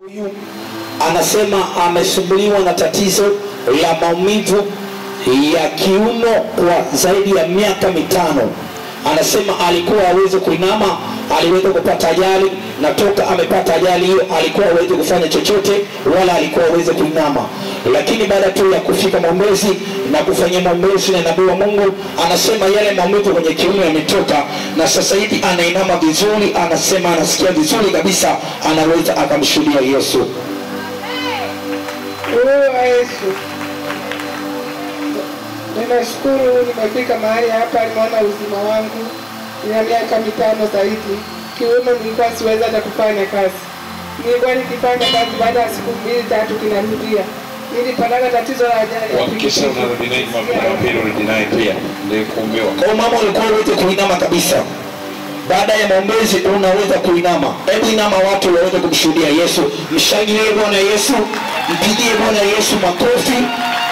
Huyu anasema amesumbuliwa na tatizo la maumivu ya kiuno kwa zaidi ya miaka mitano. Anasema alikuwa hawezi kuinama, aliweza kupata ajali na toka amepata ajali hiyo alikuwa hawezi kufanya chochote wala alikuwa hawezi kuinama, lakini baada tu ya kufika maombezi na kufanyia maombezi na nabii wa Mungu, anasema yale maumivu kwenye kiuno yametoka na sasa hivi anainama vizuri, anasema anasikia vizuri kabisa, anaweza akamshuhudia Yesu. Roho wa Yesu, ninashukuru nimefika mahali hapa, nimeona uzima wangu. Nina miaka mitano zaidi, kiuno nilikuwa siweza hata kufanya kazi. Nilikuwa nikifanya kazi, baada ya siku mbili tatu kinarudia. Nilipataka tatizo la ajali ya Hakikisha pikipiki. unarudinai mapema pili urudinai pia ndio kuombewa. Kwa hiyo mama, ulikuwa uweze kuinama kabisa. Baada ya maombezi unaweza kuinama. Hebu inama, watu waweze kumshuhudia Yesu. Mshangilie Bwana Yesu, mpigie Bwana Yesu makofi.